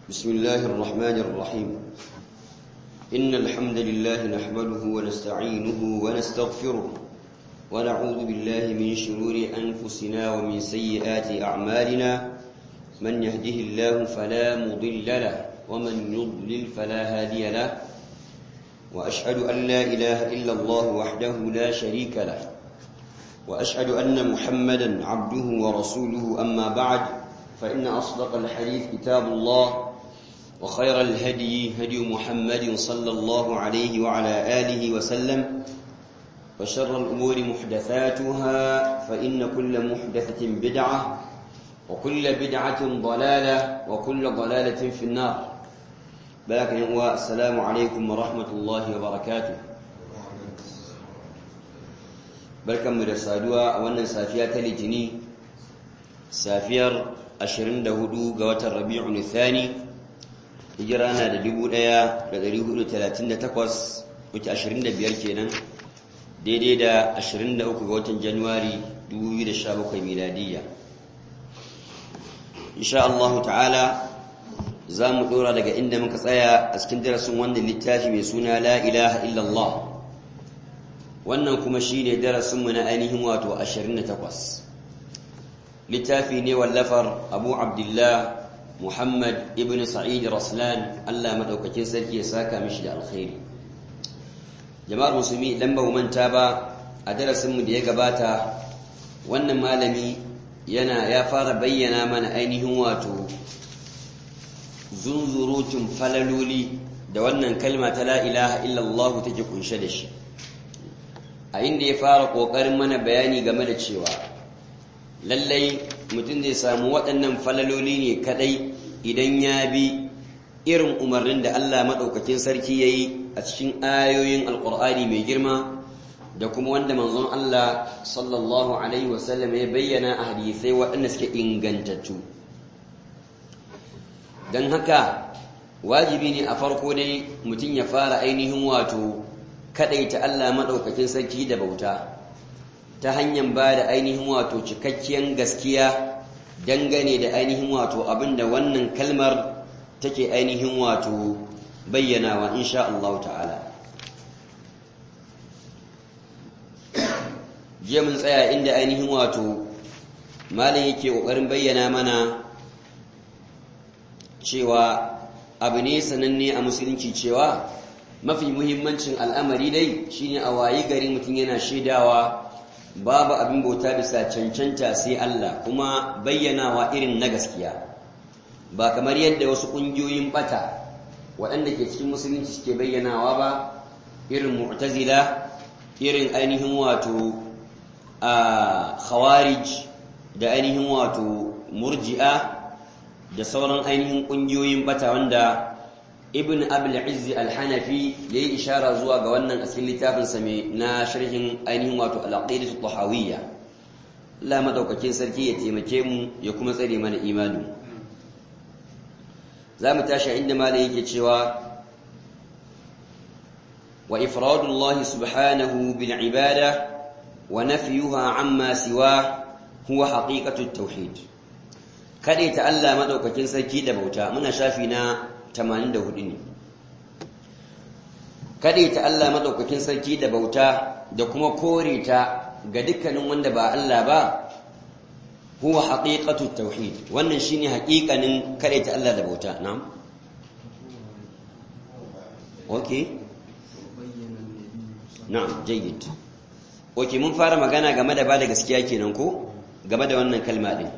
بسم الله الرحمن الرحيم إن الحمد لله نحمده ونستعينه ونستغفره ونعوذ بالله من شرور أنفسنا ومن سيئات أعمالنا من يهده الله فلا مضل له ومن يضلل فلا هادي له وأشهد أن لا إله إلا الله وحده لا شريك له وأشهد أن محمدا عبده ورسوله أما بعد فإن أصدق الحديث كتاب الله وخير الهدي هدي محمد صلى الله عليه وعلى آله وسلم وشر الأمور محدثاتها فإن كل محدثة بدعة وكل بدعة ضلالة وكل ضلالة في النار باكن السلام عليكم ورحمة الله وبركاته barkanmu da saduwa a wannan safiya ta litini safiyar 24 ga watan rabi'un thani hijira na da 1438 wuce 25 kenan daidai da 23 ga watan januwari 2017 miladiyya insha Allah ta'ala za mu dora daga inda muka tsaya a cikin darasin wannan littafi mai suna la ilaha illallah wannan kuma shi ne darasinmu na ainihin wato 28 littafi ne wallafar abu abdullah muhammad ibn sa'id raslan allah maɗaukakin sarki ya saka mishi da alkhairi jama'ar musulmi idan ba manta ba a darasinmu da ya gabata wannan malami yana ya fara bayyana mana ainihin wato zunzurutun falaloli da wannan kalma ta la ilaha illallah take kunshe da shi a inda ya fara ƙoƙarin mana bayani game da cewa lallai mutum zai samu waɗannan falaloli ne kaɗai idan ya bi irin umarnin da Allah maɗaukakin sarki ya yi a cikin ayoyin alƙur'ani mai girma da kuma wanda manzon Allah sallallahu Alaihi wasallam ya bayyana a hadisai waɗanda suke ingantattu don haka wajibi ne a farko dai mutum ya fara ainihin wato kadaita Allah madaukakin sarki da bauta ta hanyar ba da ainihin wato cikakkiyar gaskiya dangane da ainihin wato abinda wannan kalmar take ainihin wato bayyanawa insha Allah ta'ala jiya mun tsaya inda ainihin wato malam yake kokarin bayyana mana cewa abu ne sananne a musulunci cewa mafi muhimmancin al'amari dai shine a wayi gari mutum yana shaidawa babu abin bauta bisa cancanta sai Allah kuma bayyanawa irin na gaskiya ba kamar yadda wasu ƙungiyoyin bata waɗanda ke cikin musulunci suke bayyanawa ba irin mu'tazila irin ainihin wato a khawarij da ainihin wato murji'a da sauran ainihin ƙungiyoyin bata wanda ibn abul izzi al-hanafi yayi ishara zuwa ga wannan asalin littafin sa na sharhin ainihin wato al-aqidah at-tahawiyya Allah madaukakin sarki ya taimake mu ya kuma tsare mana imani zamu tashi inda malai yake cewa wa ifradu Allah subhanahu bil ibada wa nafyuha amma siwa huwa haqiqatu at-tauhid kade ta Allah madaukakin sarki da bauta muna shafi na 84 ne kaɗe ta Allah maɗaukakin sarki da bauta da kuma kore ta ga dukkanin wanda ba Allah ba huwa haqiqatu tauhid wannan shine haƙiƙanin kaɗe ta Allah da bauta na'am okay na'am jayyid okay mun fara magana game da bada gaskiya kenan ko game da wannan kalma din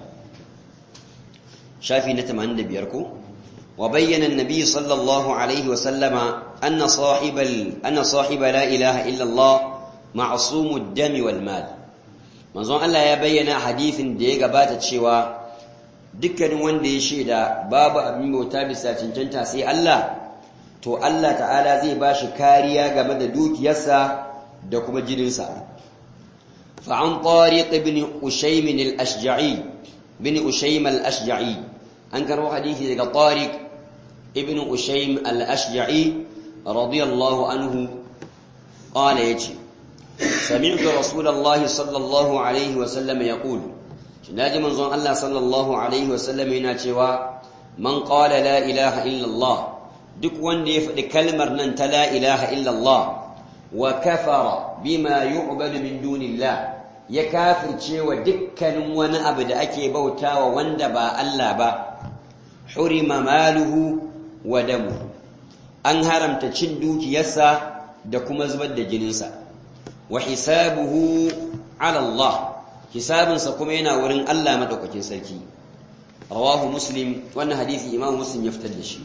shafi na 85 ko وبين النبي صلى الله عليه وسلم أن صاحب ال... أن صاحب لا إله إلا الله معصوم الدم والمال manzon Allah ya bayyana hadisin da ya gabata cewa dukkanin wanda ya shaida babu abin bauta bisa cancanta sai Allah to Allah ta'ala zai ba shi kariya game da dukiyarsa da kuma jininsa fa an tariq ibn ushaym al-ashja'i bin ushaym al-ashja'i an karo hadisi daga tariq ابن أشيم الأشجعي رضي الله عنه قال يجي سمعت رسول الله صلى الله عليه وسلم يقول ناجي منظر الله صلى الله عليه وسلم يناتوا man qala la ilaha illallah duk wanda ya faɗi kalmar nan ta la ilaha illallah wa kafara bima yu'badu min dunillah ya kafirce wa dukkanin wani abu da ake bautawa wanda ba Allah ba hurima maluhu wa damuhu an haramta cin dukiyarsa da kuma zubar da jininsa wa hisabuhu ala Allah hisabinsa kuma yana wurin Allah madaukakin sarki rawahu muslim wannan hadisi imam muslim ya fitar da shi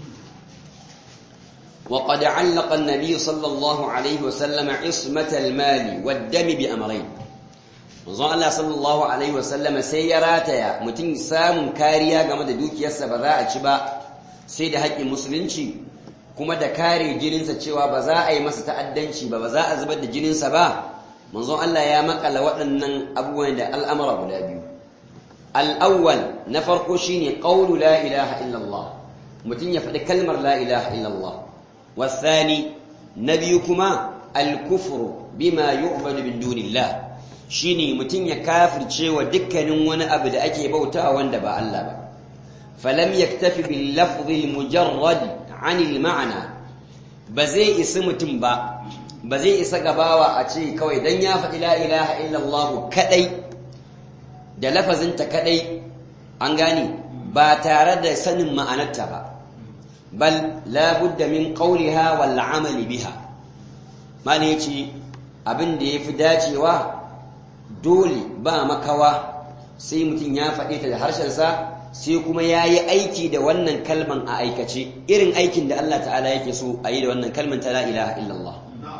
وقد علق النبي صلى الله عليه وسلم عصمة المال والدم بأمرين manzon Allah sallallahu alaihi wasallam sai ya rataya mutum samun kariya game da dukiyarsa ba za a ci ba sai da haƙƙin musulunci kuma da kare jininsa cewa ba za a yi masa ta'addanci ba ba za a zubar da jininsa ba manzon Allah ya makala waɗannan abubuwan da al'amura guda biyu al'awwal na farko shine qawlu la ilaha illallah mutum ya faɗi kalmar la ilaha illallah wasani na biyu kuma al-kufru bima yu'badu min dunillah shine mutum ya kafirce wa dukkanin wani abu da ake bautawa wanda ba Allah ba falam yaktafi bil lafzi mujarrad an al ma'na ba zai isa mutum ba ba zai isa gabawa a ce kawai dan ya faɗi la ilaha illallah kadai da lafazinta kadai an gane ba tare da sanin ma'anarta ba bal la budda min qawliha wal amali biha mane yace abin da yafi dacewa dole ba makawa sai mutum ya faɗe ta da harshensa sai kuma ya yi aiki da wannan kalman a aikace irin aikin da Allah ta'ala yake so a yi da wannan kalman ta la ilaha illallah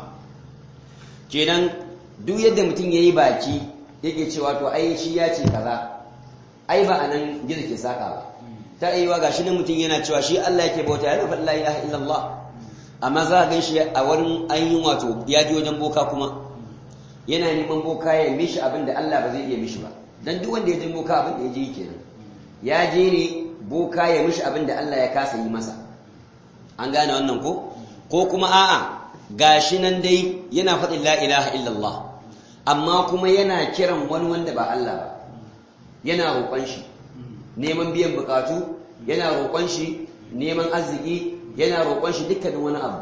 kenan duk yadda mutum ya yi baki yake cewa to ai shi ya ce kaza ai ba a nan gizo ke saka ba ta yi wa gashi nan mutum yana cewa shi Allah yake bauta ya faɗi la ilaha illallah amma za a gan shi a wurin ainihin wato ya ji wajen boka kuma yana neman boka ya mishi abin da Allah ba zai iya mishi ba dan duk wanda ya je boka abin da ya je kenan ya je ne boka ya mishi abin da Allah ya kasa yi masa an gane wannan ko ko kuma a'a gashi nan dai yana faɗin la ilaha illallah amma kuma yana kiran wani wanda ba Allah ba yana roƙon shi neman biyan bukatu yana roƙon shi neman arziki yana roƙon shi dukkanin wani abu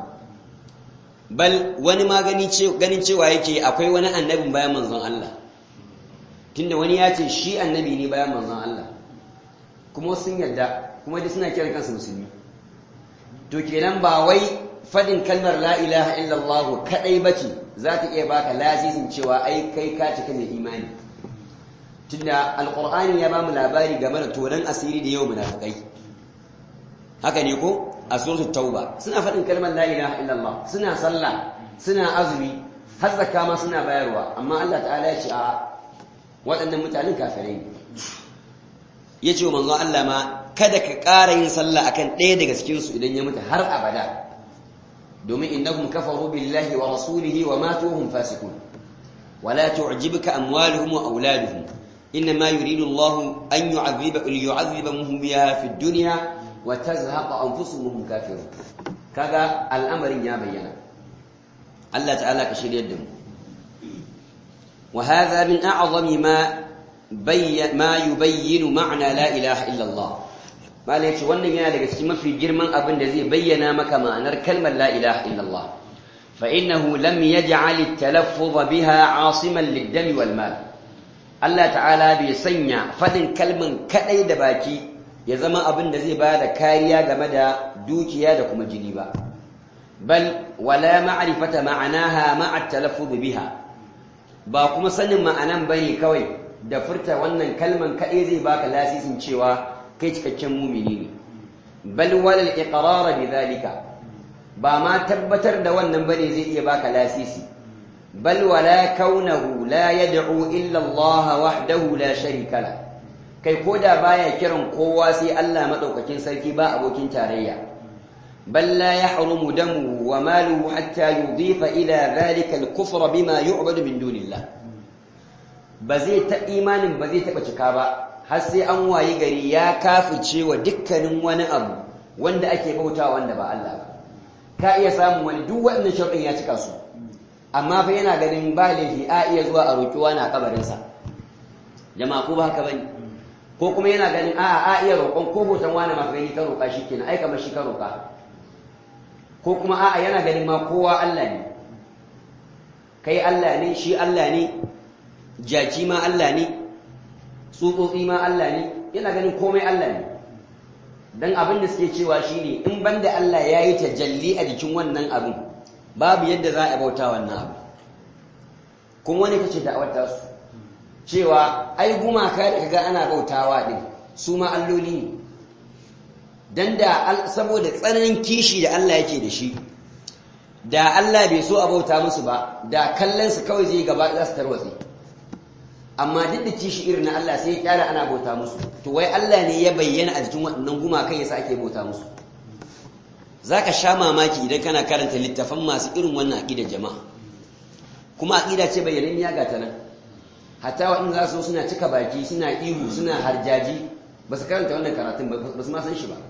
bal wani ma ganin cewa yake akwai wani annabin bayan manzon Allah tunda wani ya ce shi annabi ne bayan manzon Allah kuma sun yarda kuma duk suna kiran kansu musulmi to kenan ba wai fadin kalmar la ilaha illallah kadai bace za ta iya baka lasisin cewa ai kai ka cika mai imani tunda alqur'ani ya bamu labari game da tonan asiri da yau munafikai haka ne ko a suratul tauba suna faɗin kalmar la ilaha illallah suna sallah suna azumi har zakka ma suna bayarwa amma Allah ta'ala ya ce a waɗannan mutanen kafirai ne ya ce wa manzon Allah ma kada ka ƙara yin sallah akan ɗaya daga cikin su idan ya mutu har abada domin innahum kafaru billahi wa rasulihi wa matu hum fasiqun wala tu'jibuka amwaluhum wa auladuhum إنما يريد الله أن يعذب ليعذبهم بها في الدنيا وتزهق أنفسهم وهم كافرون كذا الأمر يا بينا الله تعالى كشير يدهم وهذا من أعظم ما بي ما يبين معنى لا إله إلا الله ما ليش وانا ينا لك سيما في جرمان أبن الذي بينا مك معنى كلمة لا إله إلا الله فإنه لم يجعل التلفظ بها عاصما للدم والمال الله تعالى بيسنع فدن كلمة كأي دباكي ya zama abin da zai bada kariya game da dukiya da kuma jini ba bal wala ma'rifata ma'anaha ma'a talaffuz biha ba kuma sanin ma'anan bane kawai da furta wannan kalman kai zai baka lasisin cewa kai cikakken mumini ne bal wala al-iqrar bidhalika ba ma tabbatar da wannan bane zai iya baka lasisi bal wala kaunahu la yad'u illa Allah wahdahu la sharika lahu kai ko da baya kiran kowa sai Allah madaukakin sarki ba abokin tarayya bal la yahrumu damu wa maluhu hatta yudifa ila dhalika al-kufra bima yu'badu min dunillah ba zai ta imanin ba zai taba cika ba har sai an wayi gari ya kafice wa dukkanin wani abu wanda ake bauta wanda ba Allah ba ka iya samun wani duk wannan sharuɗin ya cika su amma fa yana ganin ba laifi a iya zuwa a roƙi wani a kabarinsa jama'a ko ba haka bane ko kuma yana ganin a'a a iya roƙon ko hoton wani ma gani ka roƙa shi kenan ai kamar shi ka roƙa ko kuma a'a yana ganin ma kowa Allah ne kai Allah ne shi Allah ne jaki ma Allah ne tsutsotsi ma Allah ne yana ganin komai Allah ne dan abin da suke cewa shine in banda Allah ya yi tajalli a jikin wannan abin babu yadda za a bauta wannan abu kuma wani kace da'awar ta su cewa ai gumaka da kaga ana bautawa din su ma alloli ne dan da saboda tsananin kishi da Allah yake da shi da Allah bai so a bauta musu ba da kallon su kawai zai gaba za su tarwatse amma duk da kishi irin na Allah sai ya kyara ana bauta musu to wai Allah ne ya bayyana a jikin waɗannan gumakan yasa ake bauta musu zaka sha mamaki idan kana karanta littafan masu irin wannan aqidar jama'a kuma aqida ce bayyananniya ga ta nan hatta waɗanda za su suna cika baki suna ihu suna harjaji ba su karanta wannan karatun ba su ma san shi ba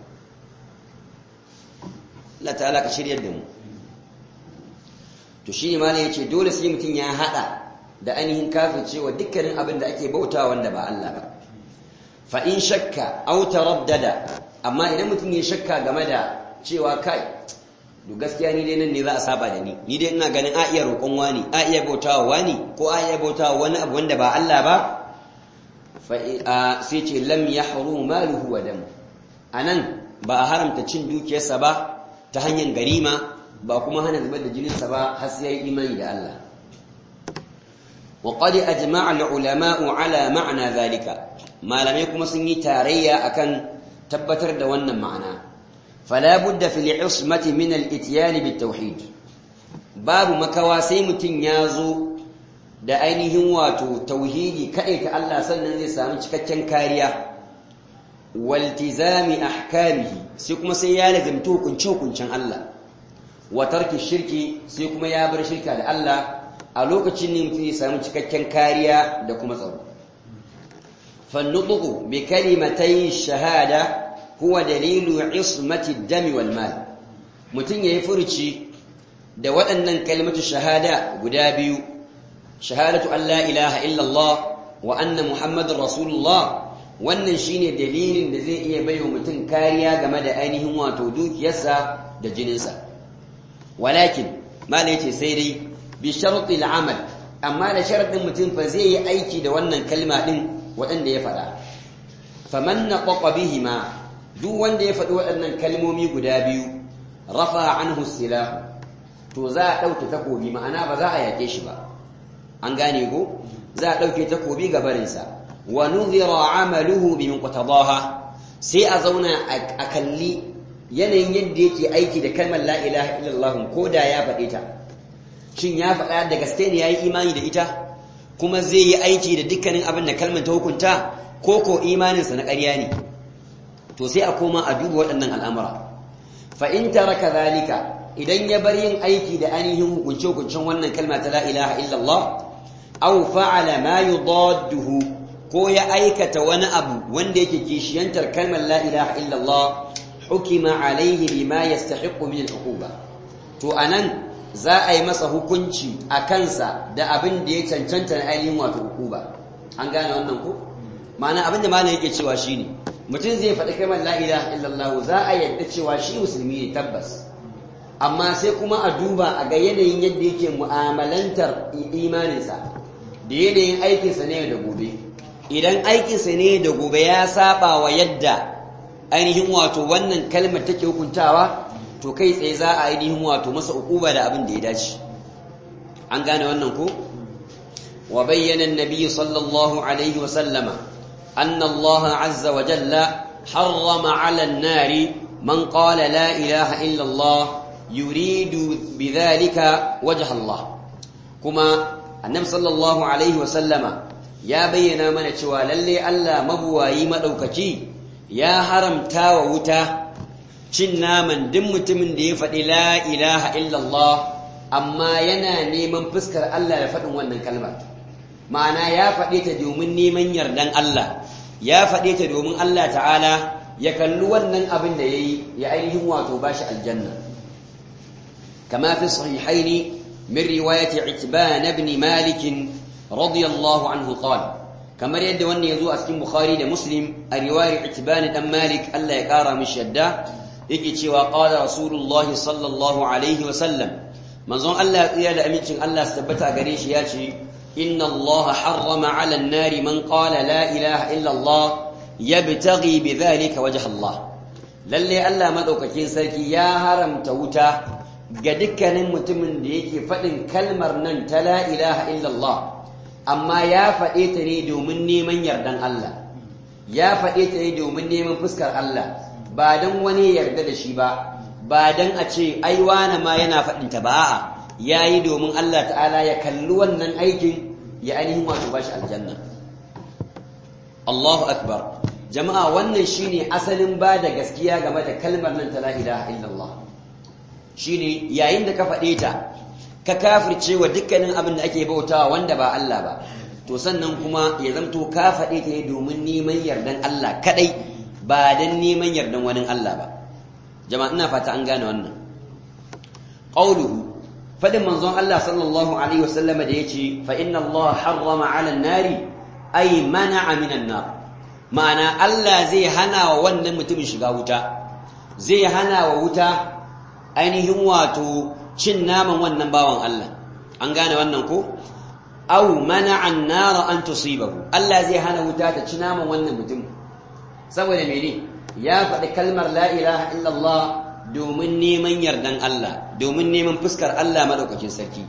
Allah ta'ala ka shiryar da mu to shi ne ma ya ce dole sai mutum ya haɗa da ainihin cewa dukkanin abin da ake bauta wanda ba Allah ba fa in shakka aw taraddada amma idan mutum ya shakka game da cewa kai to gaskiya ni dai nan ne za a saba da ni ni dai ina ganin a iya roƙon wani a iya bautawa wani ko a iya bautawa wani abu wanda ba Allah ba fa sai ce lam yahrum maluhu wa dam anan ba a haramta cin dukiyarsa ba ta hanyar garima ba kuma hana zubar da jininsa ba har sai yayi imani da Allah وقد أجمع العلماء على معنى ذلك ما لم يكن سني تاريا أكن تبتر دوانا معنا فلا بد في العصمة من الاتيان بالتوحيد باب مكواسي متنيازو da ainihin wato tauhidi kaɗai ta Allah sannan zai samu cikakken kariya waltizami ahkamihi sai kuma sai ya lazimta hukunce hukuncen Allah wa tarki shirki sai kuma ya bar shirka da Allah a lokacin ne mutum ya samu cikakken kariya da kuma tsaro fannutuku bi kalimatai shahada huwa dalilu ismati dami wal mal mutum yayi furuci da waɗannan kalimatu shahada guda biyu shahadatu an la ilaha illallah wa anna muhammadar rasulullah wannan shine dalilin da zai iya baiwa mutum kariya game da ainihin wato dukiyarsa da jininsa walakin malai ce sai dai bi sharuɗi al'amal amma da sharaɗin mutum fa zai yi aiki da wannan kalma ɗin waɗanda ya faɗa faman na ƙwaƙwa bihima duk wanda ya faɗi waɗannan kalmomi guda biyu rafa anhu silahu to za a ɗauke takobi ma'ana ba za a yaƙe shi ba an gane ko za a ɗauke takobi ga barinsa wa nuzira amaluhu bi muqtadaha sai a zauna a kalli yanayin yadda yake aiki da kalmar la ilaha illallah ko da ya faɗe ta shin ya faɗa da gaske ne yayi imani da ita kuma zai yi aiki da dukkanin abin da kalmar ta hukunta ko ko imaninsa na ƙarya ne to sai a koma a duba waɗannan al'amura fa in taraka zalika idan ya bar yin aiki da ainihin hukunce hukuncen wannan kalma ta la ilaha illallah aw fa'ala ma yudadduhu ko ya aikata wani abu wanda yake kishiyantar kalmar la ilaha illallah hukima alaihi bima yastahiqu min al-uquba to anan za a yi masa hukunci a kansa da abin da ya cancanta na ainihin wato uquba an gane wannan ko ma'ana abin da malam yake cewa shine mutum zai faɗi kalmar la ilaha illallah za a yadda cewa shi musulmi ne tabbas amma sai kuma a duba a ga yanayin yadda yake mu'amalantar imaninsa da yanayin aikinsa ne da gobe idan aikinsa ne da gobe ya saba wa yadda ainihin wato wannan kalmar take hukuntawa to kai tsaye za a ainihin wato masa ukuba da abin da ya dace an gane wannan ko wa bayyana an-nabi sallallahu alaihi wa sallama anna Allah azza wa jalla harrama 'ala an-nari man qala la ilaha illa Allah yuridu bidhalika wajha Allah kuma annabi sallallahu alaihi wa sallama ya bayyana mana cewa lalle Allah mabuwayi madaukaki ya haramta wa wuta cin naman duk mutumin da ya faɗi la ilaha illallah amma yana neman fuskar Allah da faɗin wannan kalmar ma'ana ya faɗe ta domin neman yardan Allah ya faɗe ta domin Allah ta'ala ya kalli wannan abin da ya yi ya ainihin wato ba shi aljanna kama fi sahihaini min riwayati itban ibn malik radiyallahu anhu qala kamar yadda wannan ya zo a cikin bukhari da muslim a riwayar itibani dan malik Allah ya kara mishi yadda yake cewa qala rasulullah sallallahu alaihi wa sallam manzon Allah ya da amincin Allah su tabbata gare shi ya ce inna Allah harrama ala an-nari man qala la ilaha illa Allah yabtaghi bidhalika wajha Allah lalle Allah madaukakin sarki ya haramta wuta ga dukkanin mutumin da yake faɗin kalmar nan ta la ilaha illa Allah amma ya faɗe ta ne domin neman yardan Allah ya faɗe ta ne domin neman fuskar Allah ba don wani yarda da shi ba ba don a ce ai wane ma yana faɗin ta ba a'a yayi domin Allah ta'ala ya kalli wannan aikin ya ainihin wato bashi aljanna Allahu akbar jama'a wannan shine asalin ba da gaskiya game da kalmar nan ta la ilaha illallah shine yayin da ka faɗe ta ka kafirce wa dukkanin abin da ake bautawa wanda ba Allah ba to sannan kuma ya zamto ka faɗe ta ne domin neman yardan Allah kadai ba dan neman yardan wani Allah ba jama'a ina fata an gane wannan qauluhu fadin manzon Allah sallallahu alaihi wasallam da yace fa inna Allah harrama 'ala an-nari ay mana'a minan nar ma'ana Allah zai hana wa wannan mutumin shiga wuta zai hana wa wuta ainihin wato cin naman wannan bawan Allah an gane wannan ko aw mana'a an-nar an tusibahu Allah zai hana wuta ta ci naman wannan mutum saboda mene ya faɗi kalmar la ilaha illallah domin neman yardan Allah domin neman fuskar Allah madaukakin sarki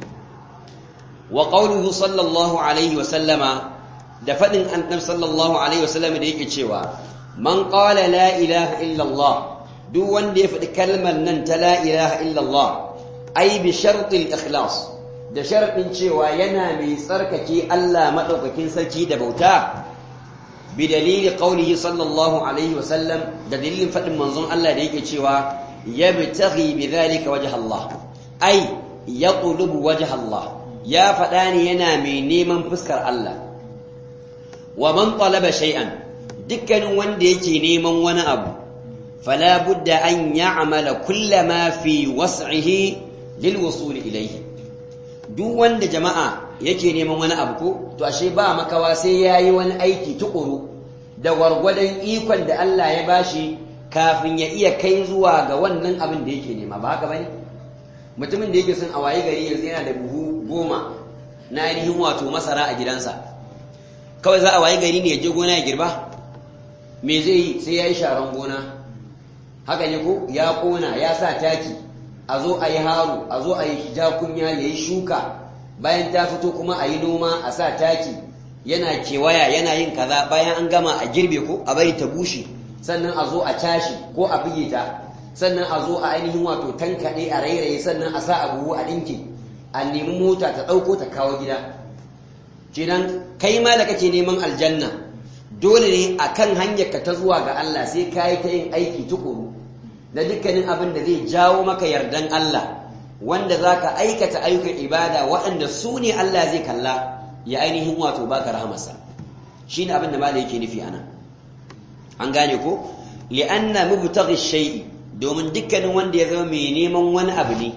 wa qawluhu sallallahu alaihi wa sallama da faɗin annabi sallallahu alaihi wa sallama da yake cewa man qala la ilaha illallah duk wanda ya faɗi kalmar nan ta la ilaha illallah ai bi shartil ikhlas da sharadin cewa yana mai tsarkake Allah madaukakin sarki da bauta bi dalili qaulihi sallallahu alaihi wasallam da dalilin faɗin manzon Allah da yake cewa yabtaghi bidhalika wajha Allah ai yaqlubu wajha Allah ya faɗa ne yana mai neman fuskar Allah wa man talaba shay'an dukkanin wanda yake neman wani abu فلا بد أن يعمل كل ما في وسعه للوصول إليه duk wanda jama'a yake neman wani abu ko to ashe ba makawa sai yayi wani aiki tukuru da gwargwadon ikon da Allah ya bashi kafin ya iya kai zuwa ga wannan abin da yake nema ba haka bane mutumin da yake son a waye gari yanzu yana da buhu goma na ainihin wato masara a gidansa kawai za a waye gari ne ya je gona ya girba me zai yi sai ya yi sharan gona haka ne ko ya kona ya sa taki a zo a yi haru a zo a yi jakunya ya yi shuka bayan ta fito kuma a yi noma a sa taki yana kewaya yana yin kaza bayan an gama a girbe ko a bari ta bushe sannan a zo a cashi ko a buge ta sannan a zo a ainihin wato tankaɗe a rairaye sannan a sa a buhu a ɗinke a nemi mota ta ɗauko ta kawo gida kenan kai ma da kake neman aljanna dole ne a kan hanyarka ta zuwa ga Allah sai ka yi ta yin aiki tukuru da dukkanin abin da zai jawo maka yardan Allah wanda za ka aikata ayyukan ibada waɗanda su ne Allah zai kalla ya ainihin wato baka rahamarsa shi ne abin da mala yake nufi ana an gane ko li'anna mubtaghi shay'i domin dukkanin wanda ya zama mai neman wani abu ne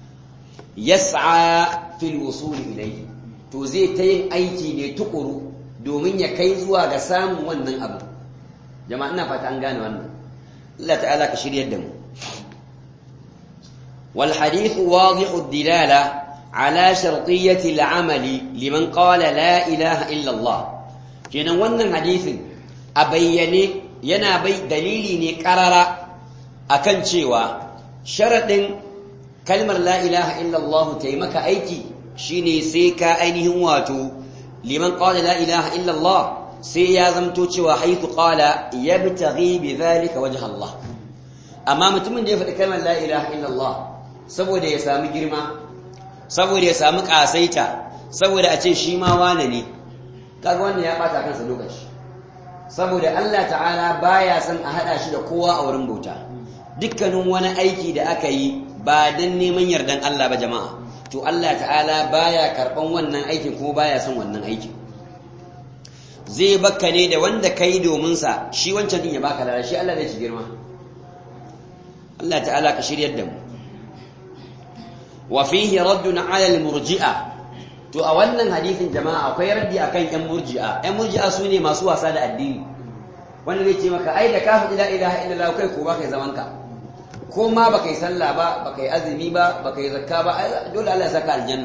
yas'a fil wusul ilayhi to zai ta yin aiki ne tukuru domin ya kai zuwa ga samun wannan abu jama'a ina fata an gane wannan Allah ta'ala ka shiryar da mu wal hadith wadihu dilala ala shartiyyati al-amali liman qala la ilaha illa Allah kenan wannan hadisin a bayyane yana bai dalili ne karara akan cewa sharadin kalmar la ilaha illa Allah taimaka aiki shine sai ka ainihin wato liman qala la ilaha illa Allah sai ya zamto cewa haythu qala yabtaghi bidhalika wajha Allah amma mutumin da ya faɗi kalmar la ilaha illa Allah saboda ya samu girma saboda ya samu kasaita saboda a ce shi ma wane ne kaga wannan ya bata kansa lokaci saboda Allah ta'ala baya son a hada shi da kowa a wurin bauta dukkanin wani aiki da aka yi ba dan neman yardan Allah ba jama'a to Allah ta'ala baya karban wannan aikin kuma baya son wannan aikin zai baka ne da wanda kai domin sa shi wancan din ya baka lada shi Allah zai ci girma Allah ta'ala ka shiryar da mu wa fihi raddun 'ala al-murji'a to a wannan hadisin jama'a akwai raddi akan yan murji'a yan murji'a su ne masu wasa da addini wanda zai ce maka ai da ka faɗi la ilaha illallah kai ko ba kai zaman ka ko ma baka yi sallah ba baka yi azumi ba baka yi zakka ba dole Allah ya saka aljanna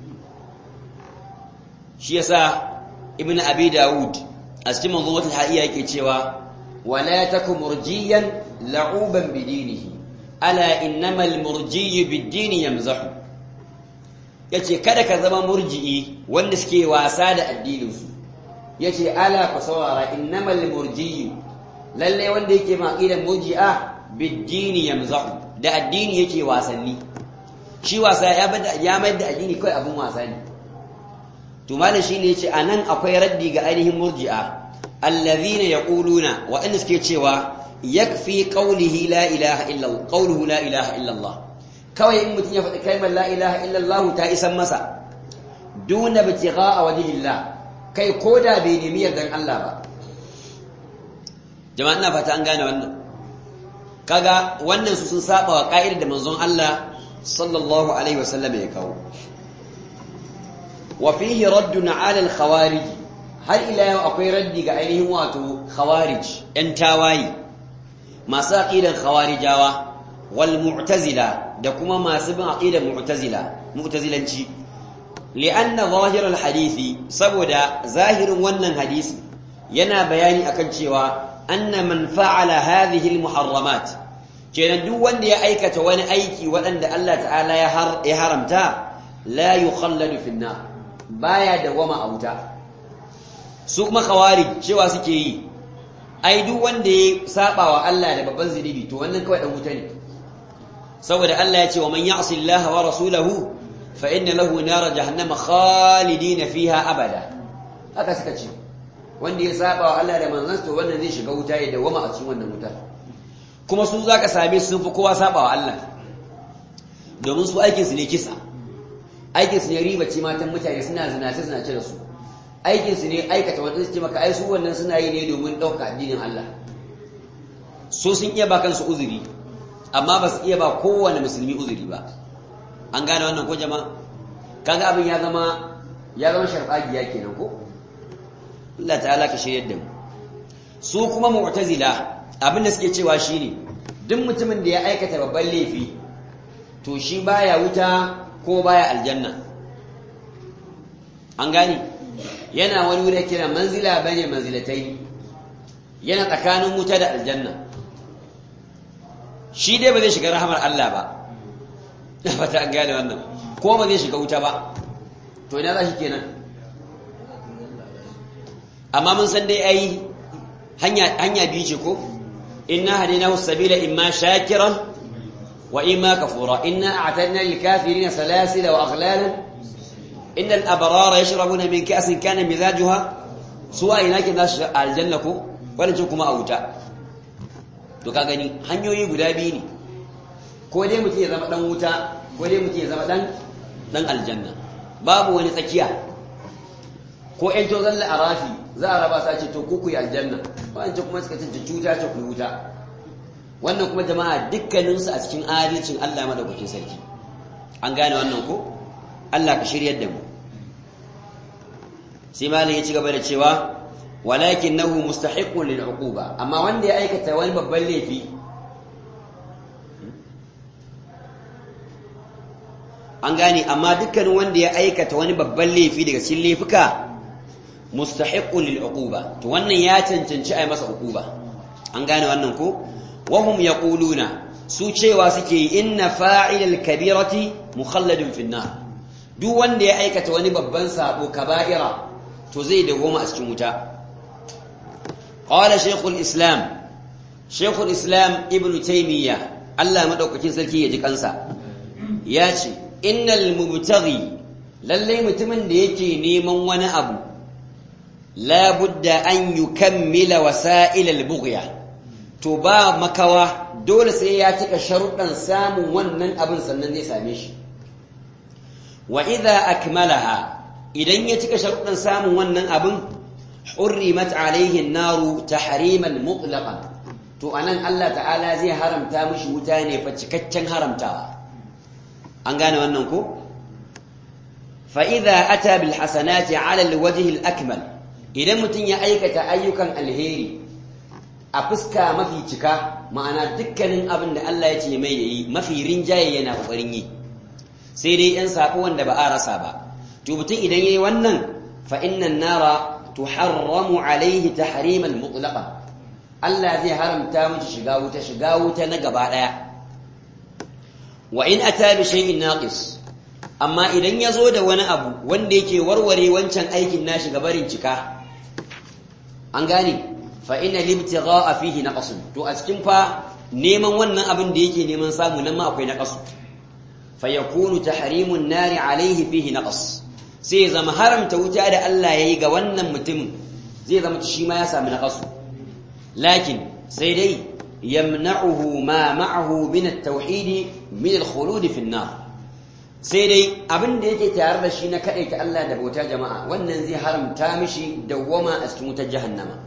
shi yasa ibnu abi daud a cikin manzumatul haiya yake cewa wala takum murjiyan la'uban bidinihi ala innamal murjiyu bid-dini yamzahu yace kada ka zama murji'i wanda suke wasa da addinin su yace ala ku saurara innamal murjiyu lalle wanda yake ma aqidan murji'a bid-dini yamzahu da addini yake wasanni shi wasa ya bada ya mai da addini kai abun wasa ne to malam shine yace anan akwai raddi ga ainihin murji'a allazina yaquluna wa in suke cewa yakfi qawlihi la ilaha illa qawluhu la ilaha illa Allah kawai in mutun ya faɗi kalmar la ilaha illa Allah ta isan masa duna bitigha wajhillah kai koda bai nemi yardan Allah ba jama'a ina fata an gane wannan kaga wannan su sun saba wa ka'idar da manzon Allah sallallahu alaihi wasallam ya kawo wa fihi raddun ala al-khawarij har ila yau akwai raddi ga ainihin wato khawarij yan tawayi masu aqidan khawarijawa wal mu'tazila da kuma masu bin aqidan mu'tazila mu'tazilanci li'anna zahir al-hadisi saboda zahirin wannan hadisi yana bayani akan cewa anna man fa'ala hadhihi al-muharramat kenan duk wanda ya aikata wani aiki waɗanda Allah ta'ala ya haramta la yukhalladu fi an-nar baya dawama a wuta su kuma khawarij cewa suke yi ai duk wanda ya saba wa Allah da babban zunubi to wannan kawai dan wuta ne saboda Allah ya ce wa man ya'si Allah wa rasulahu fa inna lahu nar jahannama khalidina fiha abada haka suka ce wanda ya saba wa Allah da manzon to wannan zai shiga wuta ya dawama a cikin wannan wuta kuma su zaka same su sun fi kowa saba wa Allah domin su aikin su ne kisa aikin su ne riba ce matan mutane suna zinace zinace da su aikin su ne aikata wanda su ce maka ai su wannan suna yi ne domin ɗauka addinin Allah so sun iya ba kansu uzuri amma ba su iya ba kowane musulmi uzuri ba an gane wannan ko jama'a kaga abin ya zama ya zama sharfagiya kenan ko Allah ta'ala ka shiryar da mu su kuma mu'tazila abin da suke cewa shine duk mutumin da ya aikata babban laifi to shi baya wuta ko baya aljanna an gani yana wani wuri kira manzila bane manzilatai yana tsakanin wuta da aljanna shi dai ba zai shiga rahamar Allah ba na fata an gane wannan ko ba zai shiga wuta ba to ina za shi kenan amma mun san dai ai hanya hanya biyu ce ko inna hadinahu sabila imma shakiran wa imma kafura inna a'tadna lil kafirin salasila wa aghlalan inna al abrara yashrabuna min ka'sin kana mizajuha suwa ina ke nasu aljanna ko wannan kuma a wuta to ka gani hanyoyi guda biyu ne ko dai mutum ya zama dan wuta ko dai mutum ya zama dan dan aljanna babu wani tsakiya ko ƴan to zalla arafi za a raba sa ce to ku ku yi aljanna wancan kuma suka ce cuta ce ku wuta wannan kuma jama'a dukkanin su a cikin adalcin Allah madaukakin sarki an gane wannan ko Allah ka shiryar da mu sai malam ya ci gaba da cewa walakinahu mustahiqqun lil uquba amma wanda ya aikata wani babban laifi an gane amma dukkanin wanda ya aikata wani babban laifi daga cikin laifuka mustahiqqun lil uquba to wannan ya cancanci ai masa uquba an gane wannan ko wa hum yaquluna su cewa suke inna fa'ilal kabirati mukhalladun fin nar duk wanda ya aikata wani babban sabo kaba'ira to zai dawoma a cikin wuta qala shaykhul islam shaykhul islam ibn taymiya Allah madaukakin sarki ya ji kansa ya ce innal mubtaghi lalle mutumin da yake neman wani abu la budda an yukammila wasa'il al-bughya to ba makawa dole sai ya cika sharuɗan samun wannan abin sannan zai same shi wa idza akmalaha idan ya cika sharuɗan samun wannan abin hurrimat alaihi an-naru tahriman mutlaqan to anan Allah ta'ala zai haramta mishi wuta ne fa cikakken haramtawa an gane wannan ko fa idza ata bil hasanati ala al wajhi al akmal idan mutun ya aikata ayyukan alheri a fuska mafi cika ma'ana dukkanin abin da Allah ya ce mai yayi mafi rinjaye yana kokarin yi sai dai yan sako wanda ba a rasa ba to mutun idan yayi wannan fa innan nara tuharramu alaihi tahriman mutlaqa Allah zai haramta miki shiga wuta shiga wuta na gaba daya wa in ata bi shay'in naqis amma idan yazo da wani abu wanda yake warware wancan aikin nashi gabarin cika an gane fa inna libtigha'a fihi naqas to a cikin fa neman wannan abin da yake neman samu nan ma akwai naqas fa yakunu tahrimun nari alaihi fihi naqas sai zama haramta wuta da Allah yayi ga wannan mutumin zai zama shi ma ya sami naqas lakin sai dai yamna'uhu ma ma'ahu min at-tauhid min al-khulud fi an-nar sai dai abin da yake tare da shi na ta Allah da bauta jama'a wannan zai haramta mishi dawwama a cikin wutar jahannama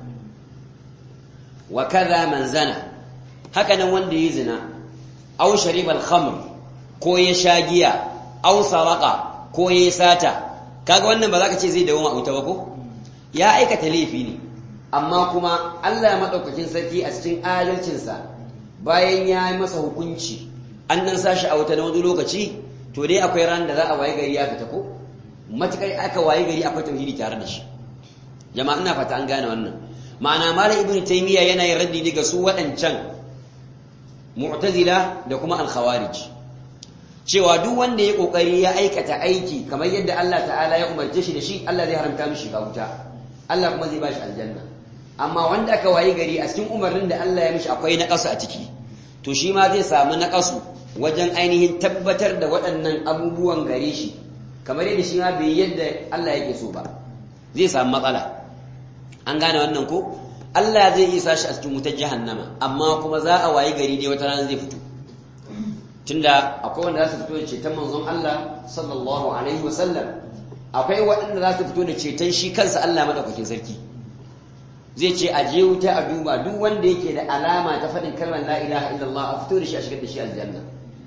wa kaza man zana haka nan wanda yayi zina aw shariba al-khamr ko ya sha giya aw saraqa ko ya sata kaga wannan ba za ka ce zai dawwama a wuta ba ko ya aikata laifi ne amma kuma Allah maɗaukakin sarki a cikin adalcinsa bayan ya yi masa hukunci an nan sashi a wuta na wani lokaci to dai akwai ran da za a waye gari ya fita ko matuƙar aka waye gari akwai tauhidi tare da shi jama'a ina fata an gane wannan ma'ana malam ibnu taymiya yana yin raddi ne ga su waɗancan mu'tazila da kuma al-khawarij cewa duk wanda ya kokari ya aikata aiki kamar yadda Allah ta'ala ya umarce shi da shi Allah zai haramta mishi ga wuta Allah kuma zai bashi aljanna amma wanda aka wayi gari a cikin umarnin da Allah ya mishi akwai naƙasu a ciki to shi ma zai samu naƙasu wajen ainihin tabbatar da waɗannan abubuwan gare shi kamar yadda shi ma bai yadda Allah yake so ba zai samu matsala an gane wannan ko Allah zai iya sashi a cikin wutar jahannama amma kuma za a wayi gari ne wata rana zai fito tunda akwai wanda za su fito da ceton manzon Allah sallallahu alaihi wasallam akwai waɗanda za su fito da ceton shi kansa Allah madaukakin sarki zai ce a je wuta a duba duk wanda yake da alama ta faɗin kalmar la ilaha illallah a fito da shi a shigar da shi aljanna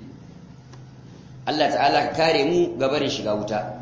Allah ta'ala ka kare mu gabarin shiga wuta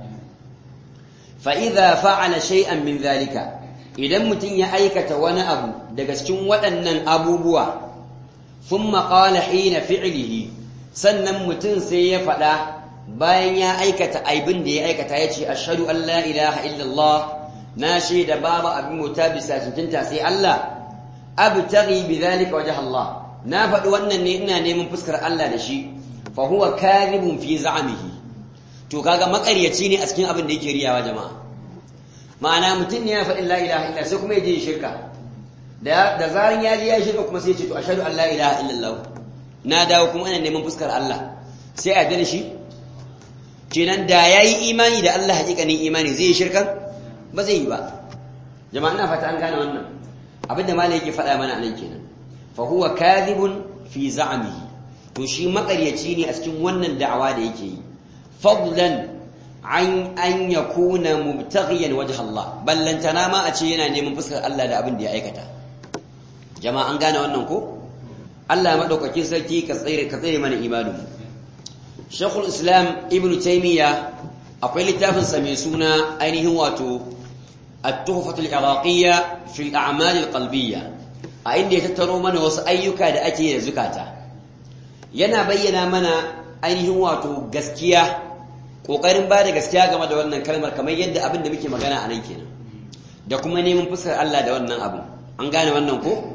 fa idza fa'ala shay'an min zalika idan mutum ya aikata wani abu daga cikin waɗannan abubuwa thumma qala hina fi'lihi sannan mutum sai ya faɗa bayan ya aikata aibin da ya aikata ya ce ashhadu an la ilaha illallah na shaida babu abin mota bisa cincinta sai Allah abtaghi bidhalika wajh Allah na faɗi wannan ne ina neman fuskar Allah da shi fa huwa kadhibun fi za'mihi to kaga makaryaci ne a cikin abin da yake riyawa jama'a ma'ana mutum ne ya faɗi la ilaha illa sai kuma ya je shirka da da zarin ya je ya shirka kuma sai ya ce to ashhadu an la ilaha illallah na dawo kuma ina neman fuskar Allah sai a da shi kenan da yayi imani da Allah hakikanin imani zai yi shirkan ba zai yi ba jama'a ina fata an gane wannan abinda malai yake faɗa mana anan kenan fa huwa kadhibun fi za'mihi to shi makaryaci ne a cikin wannan da'awa da yake yi fadlan an an yakuna mubtaghiyan wajh Allah ballantana ma a ce yana neman fuskar Allah da abin da ya aikata jama'a an gane wannan ko Allah madaukakin sarki ka tsare ka tsare mana imanin mu Sheikhul Islam Ibn Taymiyyah akwai littafin sa mai suna ainihin wato التحفة العراقية في الأعمال القلبية عند يتترو من wasu ayyuka da ake da zukata yana bayyana mana ainihin wato gaskiya kokarin ba da gaskiya game da wannan kalmar kamar yadda abin da muke magana a nan kenan da kuma neman fuskar Allah da wannan abu an gane wannan ko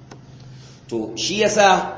to shi yasa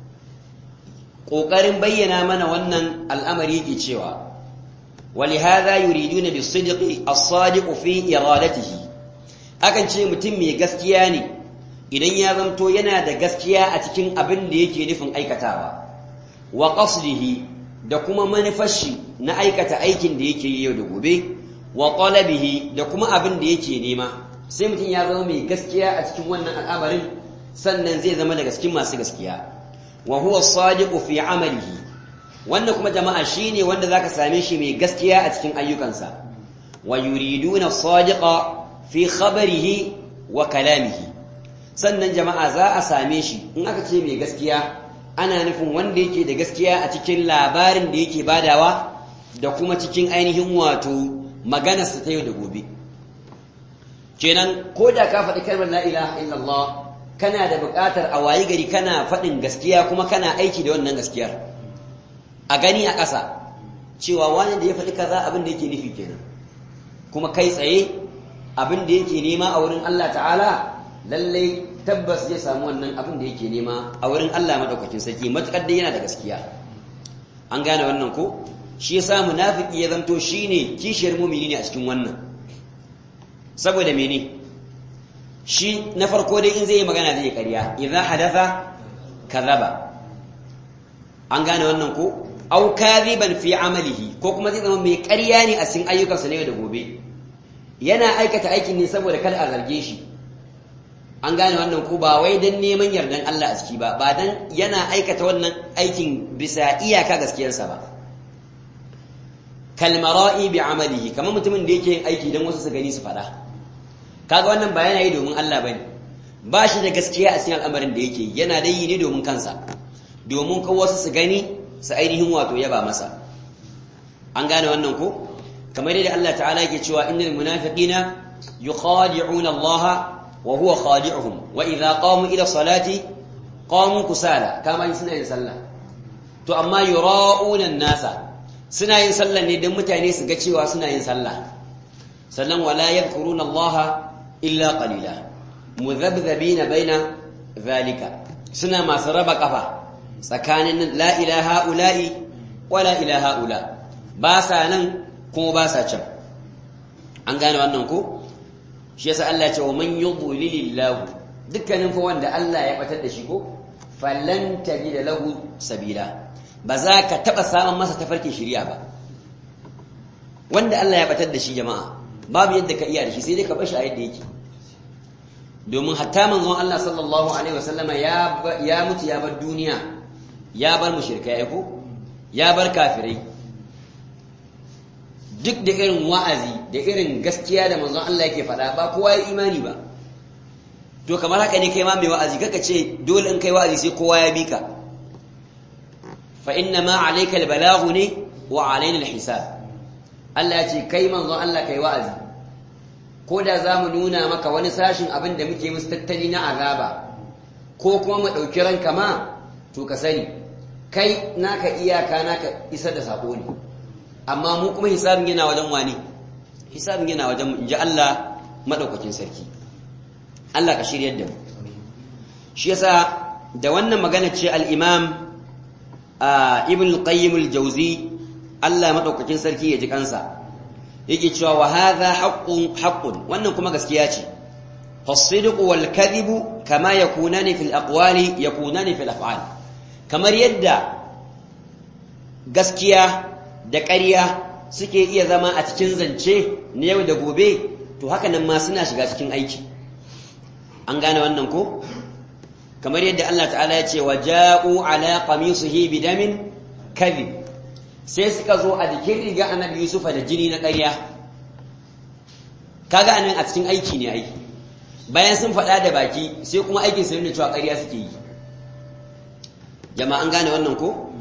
kokarin bayyana mana wannan al'amari yake cewa ولهذا يريدون بالصدق الصادق في إرادته akan ce mutum mai gaskiya ne idan ya zamto yana da gaskiya a cikin abin da yake nufin aikatawa wa qasdihi da kuma manufashi na aikata aikin da yake yi yau da gobe wa talabihi da kuma abin da yake nema sai mutum ya zama mai gaskiya a cikin wannan al'amarin sannan zai zama daga cikin masu gaskiya wa huwa sadiqu fi amalihi wannan kuma jama'a shine wanda zaka same shi mai gaskiya a cikin ayyukansa wa yuriduna sadiqa fi khabarihi wa kalamihi sannan jama'a za a same shi in aka ce mai gaskiya ana nufin wanda yake da gaskiya a cikin labarin da yake badawa da kuma cikin ainihin wato maganarsa ta yau da gobe kenan ko da ka faɗi kalmar la ilaha illallah kana da buƙatar a wayi gari kana faɗin gaskiya kuma kana aiki da wannan gaskiyar a gani a ƙasa cewa wani da ya faɗi kaza abin da yake nufi kenan kuma kai tsaye abin da yake nema a wurin Allah ta'ala lallai tabbas zai samu wannan abin da yake nema a wurin Allah madaukakin sarki matukar da yana da gaskiya an gane wannan ko shi yasa munafiki ya zanto shine kishiyar mu'mini ne a cikin wannan saboda mene shi na farko dai in zai yi magana zai ƙarya idza hadatha kadhaba an gane wannan ko aw kadhiban fi amalihi ko kuma zai zama mai ƙarya ne a cikin ayyukansa ne da gobe yana aikata aikin ne saboda kada a zarge shi an gane wannan ko ba wai dan neman yardan Allah a ciki ba ba dan yana aikata wannan aikin bisa iyaka gaskiyarsa ba kalmara'i bi amalihi kamar mutumin da yake yin aiki dan wasu su gani su fada kaga wannan ba yana yi domin Allah bane ba shi da gaskiya a cikin al'amarin da yake yana da yi ne domin kansa domin ko wasu su gani su ainihin wato yaba masa an gane wannan ko kamar yadda Allah ta'ala yake cewa innal munafiqina yukhadi'una Allah wa huwa khadi'uhum wa idha qamu ila salati qamu kusala kama suna yin sallah to amma yura'una an-nasa suna yin sallah ne dan mutane su ga cewa suna yin sallah sannan wala yadhkuruna Allah illa qalila mudhabdhabina baina zalika suna masu raba kafa tsakanin la ilaha ula'i wa la ilaha ula ba sa nan kuma ba sa can an gane wannan ko shi yasa Allah ya ce wa man yudlilillahu dukkanin fa wanda Allah ya batar da shi ko falan tajid lahu sabila ba za ka taba samun masa tafarkin shari'a ba wanda Allah ya batar da shi jama'a babu yadda ka iya da shi sai dai ka bashi a yadda yake domin hatta manzon Allah sallallahu alaihi wasallama ya ya mutu ya bar duniya ya bar mushrikai ko ya bar kafirai duk da irin wa'azi da irin gaskiya da manzon Allah yake faɗa ba kowa ya imani ba to kamar haka ne kai ma mai wa'azi kaka ce dole in kai wa'azi sai kowa ya bi ka fa inna ma alayka albalaghu ne wa alaina alhisab Allah ya ce kai manzon Allah kai wa'azi ko da za mu nuna maka wani sashin abin da muke musu tattali na azaba ko kuma mu ɗauki ranka ma to ka sani kai naka iyaka naka isar da sako ne amma mu kuma hisabin yana wajen wani hisabin yana wajen inji Allah madaukakin sarki Allah ka shiryar da mu shi yasa da wannan magana ce al-Imam Ibn al-Qayyim al-Jawzi Allah madaukakin sarki ya ji kansa yake cewa wa hadha haqqun haqqun wannan kuma gaskiya ce فالصدق والكذب كما يكونان في الأقوال يكونان في الأفعال kamar yadda gaskiya da ƙarya suke iya zama a cikin zance na yau da gobe to haka nan ma suna shiga cikin aiki an gane wannan ko kamar yadda Allah ta'ala ya ce wa ja'u ala qamisihi bidamin kadhib sai suka zo a jikin riga annabi Yusufa da jini na ƙarya kaga anan a cikin aiki ne aiki bayan sun faɗa da baki sai kuma aikin su nuna cewa ƙarya suke yi jama'an gane wannan ko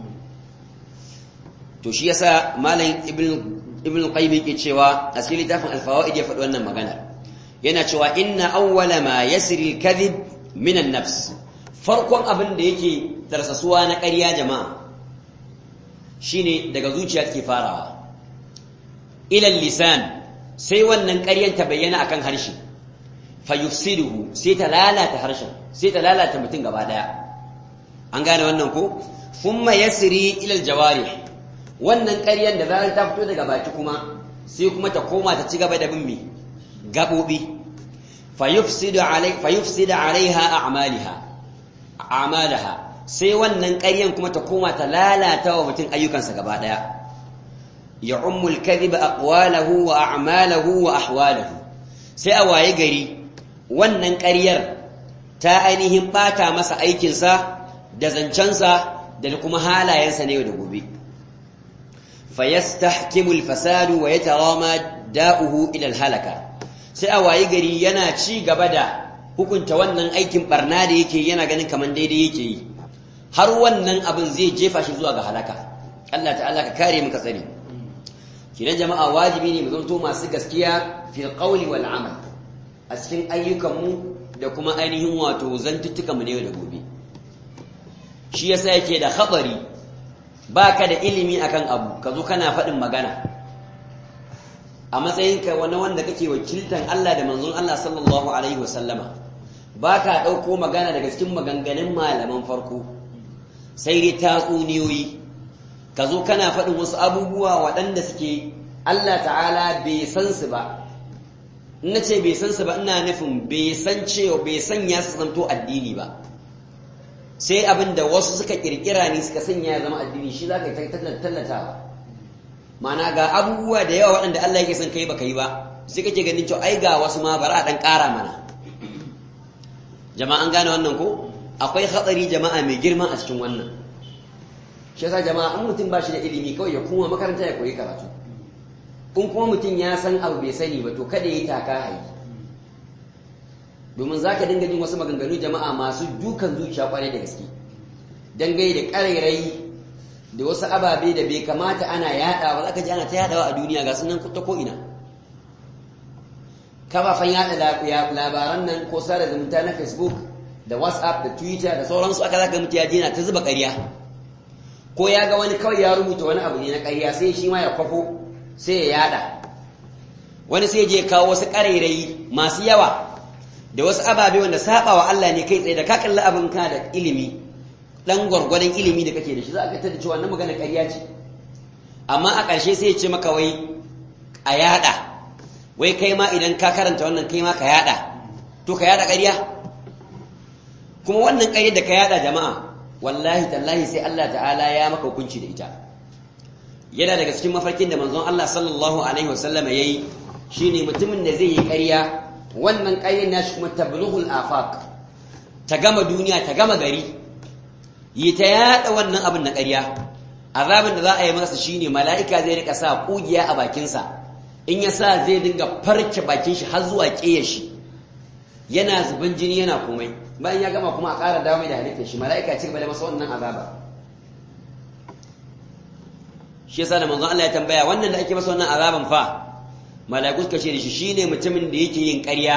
to shi yasa malam ibn ibn qayyim yake cewa a cikin littafin al-fawaid ya faɗi wannan magana yana cewa inna awwala ma yasri al-kadhib min an-nafs farkon abin da yake tarsasuwa na ƙarya jama'a shine daga zuciya take farawa ila lisan sai wannan ƙaryan ta bayyana akan harshe fayufsiduhu sai ta lalata harshen sai ta lalata mutum gaba daya an gane wannan ko thumma yasri ila aljawarih wannan ƙaryan da zarar ta fito daga baki kuma sai kuma ta koma ta ci gaba da bin mi gabobi fayufsidu alai fayufsidu alaiha a'maliha a'malaha sai wannan ƙaryan kuma ta koma ta lalata wa mutum ayyukansa gaba daya ya'ummul kadhiba aqwalahu wa a'malahu wa ahwalahu sai a waye gari wannan ƙaryar ta ainihin ɓata masa aikinsa da zancensa da kuma halayensa na yau da gobe fayastahkimu alfasadu wa yatarama da'uhu ila halaka sai a wayi gari yana ci gaba da hukunta wannan aikin barna da yake yana ganin kaman daidai yake yi har wannan abin zai jefa shi zuwa ga halaka Allah ta'ala ka kare mu ka tsare kidan jama'a wajibi ne mu zanto masu gaskiya fil qawli wal amal a cikin ayyukanmu da kuma ainihin wato zantuttuka mu ne da gobe shi yasa yake da khabari baka da ilimi akan abu ka zo kana faɗin magana a matsayinka wani wanda kake wakiltan Allah da manzon Allah sallallahu alaihi wasallama baka ɗauko magana daga cikin maganganun malaman farko sai dai tatsuniyoyi ka zo kana faɗin wasu abubuwa waɗanda suke Allah ta'ala bai san su ba na ce bai san su ba ina nufin bai san cewa bai sanya su zanto addini ba sai abin da wasu suka kirkira ne suka sanya ya zama addini shi za ka yi tallatawa mana ga abubuwa da yawa waɗanda Allah yake son kai baka yi ba sai kake ganin cewa ai ga wasu ma bari a ɗan ƙara mana jama'a an gane wannan ko akwai hatsari jama'a mai girma a cikin wannan shi yasa jama'a an mutum ba shi da ilimi kawai ya kuma makaranta ya koyi karatu in kuma mutum ya san abu bai sani ba to kada ya yi taka hayi domin za ka dinga jin wasu maganganu jama'a masu dukan zuciya kwarai da gaske dangai da ƙarairayi da wasu ababe da bai kamata ana yaɗa ba za ka ji ana ta yaɗawa a duniya ga sunan ta ko'ina kafafen yaɗa labaran nan ko sada zumunta na facebook da whatsapp da twitter da sauransu aka zaka mutu ya je na ta zuba ƙarya ko ya ga wani kawai ya rubuta wani abu ne na ƙarya sai shi ma ya kwafo sai ya yaɗa wani sai je kawo wasu ƙarairayi masu yawa da wasu ababe wanda saba wa Allah ne kai tsaye da ka kalli abin ka da ilimi dan gwargwadon ilimi da kake da shi za ka tada cewa wannan magana ƙarya ce amma a ƙarshe sai ya ce maka wai a yada wai kai ma idan ka karanta wannan kai ma ka yada to ka yada ƙarya kuma wannan ƙarya da ka yada jama'a wallahi tallahi sai Allah ta'ala ya maka hukunci da ita yana daga cikin mafarkin da manzon Allah sallallahu alaihi wasallam yayi shine mutumin da zai yi ƙarya wannan ƙaryar nashi kuma tablughul afaq ta gama duniya ta gama gari yi ta yada wannan abin na ƙarya azabin da za a yi masa shine mala'ika zai rika sa kugiya a bakinsa in ya sa zai dinga farke bakin shi har zuwa ƙeyar shi yana zuban jini yana komai bayan ya gama kuma a ƙara dawo mai da halittar shi mala'ika ci gaba da masa wannan azaba shi yasa da manzon Allah ya tambaya wannan da ake masa wannan azaban fa mala'iku suka ce da shi shine mutumin da yake yin ƙarya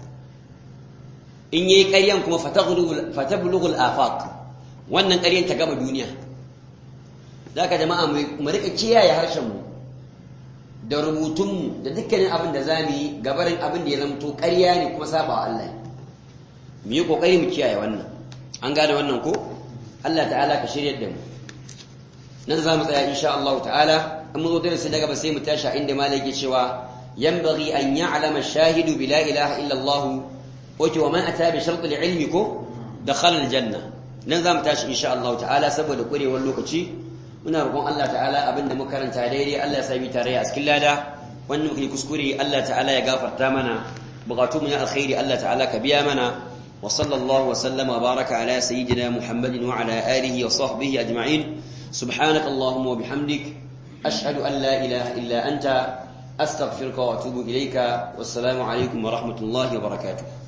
in yayi ƙaryan kuma fatablughu al-afaq wannan ƙaryan ta gama duniya zaka jama'a mu rika kiyaye harshen mu da rubutun mu da dukkanin abin da zamu yi gabarin abin da ya zamto ƙarya ne kuma saba Allah mu yi kokari mu kiyaye wannan an gane wannan ko Allah ta'ala ka shiryar da mu nan za mu tsaya insha Allah ta'ala in mu zo darasi na gaba sai mu tashi inda malaki cewa ينبغي أن يعلم الشاهد بلا إله إلا الله ومن أتى بشرط العلم كو دخل الجنة نظام تاش إن شاء الله تعالى سبب دكوري واللوكتي muna roƙon Allah ta'ala abin da muka karanta daidai Allah ya sami tare a cikin lada wannan muke kuskure Allah ta'ala ya gafarta mana bukatu mu na alkhairi Allah ta'ala ka biya mana wa sallallahu wa sallama baraka ala sayyidina Muhammadin wa ala alihi wa sahbihi ajma'in subhanaka allahumma wa bihamdik ashhadu an la ilaha illa anta أستغفرك وأتوب إليك والسلام عليكم ورحمة الله وبركاته